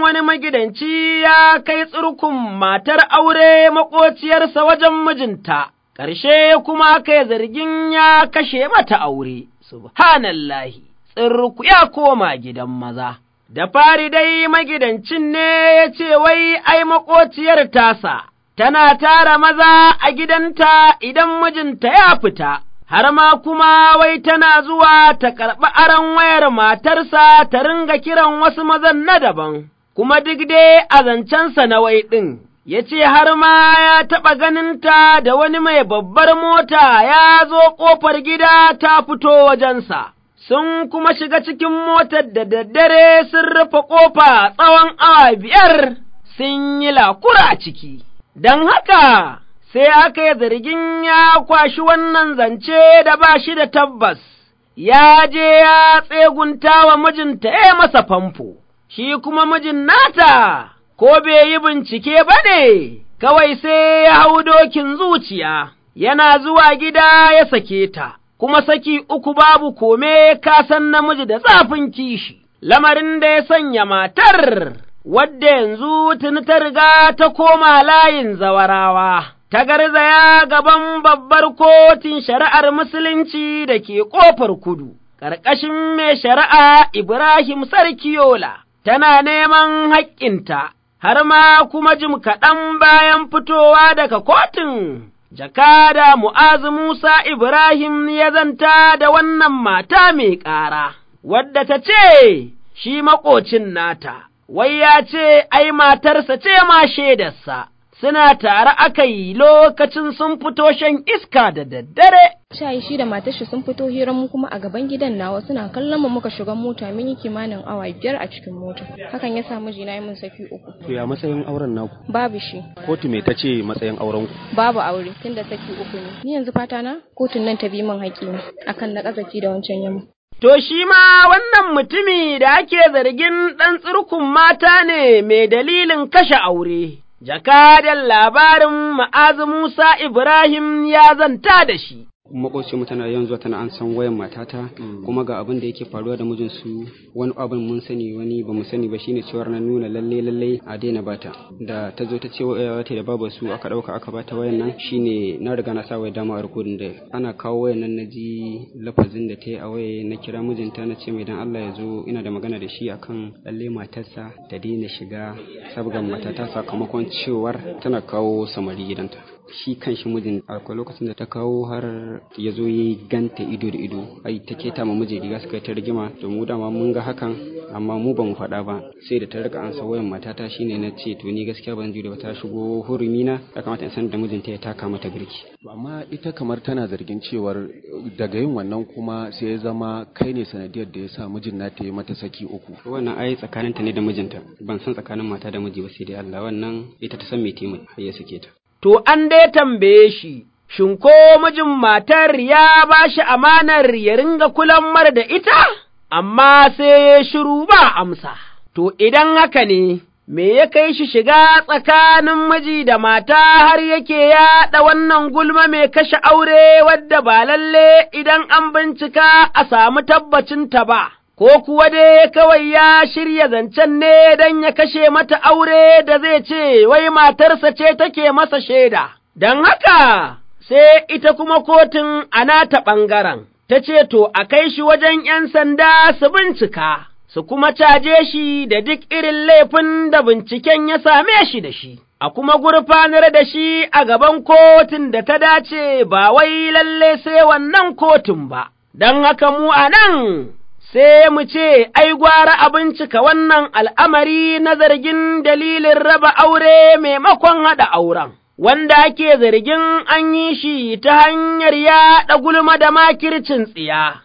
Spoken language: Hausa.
wani magidanci ya kai tsirkun matar aure maƙociyarsa wajen mijinta, ƙarshe kuma kai zargin ya kashe mata aure, subhanallahi, tsirku ya koma gidan maza. Da fari dai magidancin ne ya ce wai ai maƙociyar tasa, tana tara maza a gidanta idan mijinta ya fita. har ma kuma wai tana zuwa ta karɓi aron wayar matarsa ta ringa kiran wasu mazan na daban, kuma duk dai a zancensa na wai ɗin, ya ce har ma ya taɓa ganinta da wani mai babbar mota ya zo ƙofar gida ta fito wajensa. Sun kuma shiga cikin motar da daddare sun rufe ƙofa tsawon awa biyar sun yi lakura ciki, don haka sai aka yi zargin ya kwashi wannan zance da ba shi da tabbas, ya je ya tsegunta wa mijinta ya masa famfo, shi kuma mijin nata, ko bai yi bincike ba ne, kawai sai ya hau dokin zuciya, yana zuwa gida ya sake ta, kuma saki uku babu kome kasan namiji da zafin kishi, lamarin da ya sanya matar, wadda yanzu tuni ta riga ta koma layin zawarawa. ta garzaya gaban babbar kotun shari'ar Musulunci da ke ƙofar kudu, ƙarƙashin mai shari'a Ibrahim Sarkiyola, tana neman haƙƙinta, har ma kuma jim kaɗan bayan fitowa daga kotun. Jakada Mu'azu Musa Ibrahim ya zanta da wannan mata mai ƙara, wadda ta ce, shi maƙocin nata, wai ya ce, ai matarsa ce ma shaidarsa. suna tare aka yi lokacin sun fito shan iska da daddare. Shayi shi da matar shi sun fito hirar mu kuma a gaban gidan nawa suna kallon mu muka shiga mota mun yi kimanin awa biyar a cikin mota. Hakan ya sa mijina yi min saki uku. To ya matsayin auren naku? Babu shi. Kotu me tace matsayin auren ku? Babu aure tunda saki uku ne. Ni yanzu fata na kotun nan ta bi min haƙƙi ne akan na ƙazafi da wancan yamma. To shi ma wannan mutumi da ake zargin ɗan tsirkun mata ne mai dalilin kashe aure. jakadan labarin ma'azu Musa Ibrahim ya zanta da shi. makwabci mu tana yawan zuwa tana an san wayan matata kuma ga abin da yake faruwa da mijinsu wani abin mun sani wani ba mu sani ba shine cewar na nuna lalle lalle a daina bata da ta zo ta ce wata da babu su aka dauka aka bata wayan nan shine na riga na sa waya dama a rikodin da ana kawo wayan nan na ji lafazin da ta yi a waya na kira mijinta na ce mai dan Allah ya zo ina da magana da shi akan lalle matarsa ta daina shiga sabgan matata sakamakon cewar tana kawo samari gidanta shi kan shi mijin akwai lokacin da ta kawo har ya zo ya ganta ido da ido ai ta keta ma miji riga suka ta rigima to mu dama mun ga hakan amma mu ba mu faɗa ba sai da ta rika ansa wayan matata shine na ce to ni gaskiya ban jure ba ta shigo hurumi na ya kamata in san da mijinta ya taka mata girki amma ita kamar tana zargin cewar daga yin wannan kuma sai ya zama kai ne sanadiyar da ya sa mijin na ta yi mata saki uku wannan ai tsakaninta ne da mijinta ban san tsakanin mata da miji ba sai dai Allah wannan ita ta san me ta har ya sake ta to an dai tambaye shi, Shin ko mijin matar ya ba shi amanar ya ringa kulan mar da ita, amma sai ya shiru ba amsa, to idan haka ne, me ya kai shi shiga tsakanin miji da mata har yake yaɗa wannan gulma mai kashe aure wadda ba lalle idan an bincika a samu tabbacinta ba. ko kuwa dai kawai ya shirya zancen ne don ya kashe mata aure da zai ce wai matarsa ce take masa shaida, don haka sai ita kuma kotun a nata ɓangaren, ta ce to a kai shi wajen ’yan sanda su bincika, su kuma caje shi da duk irin laifin da binciken ya same shi da shi. A kuma gurfanar da shi a gaban kotun da ta dace ba wai lalle sai wannan kotun ba, don haka mu a nan sai mu ce, ai, gwara a bincika wannan al'amari na zargin dalilin raba aure maimakon haɗa auren, wanda ake zargin an yi shi ta hanyar yaɗa gulma da makircin tsiya.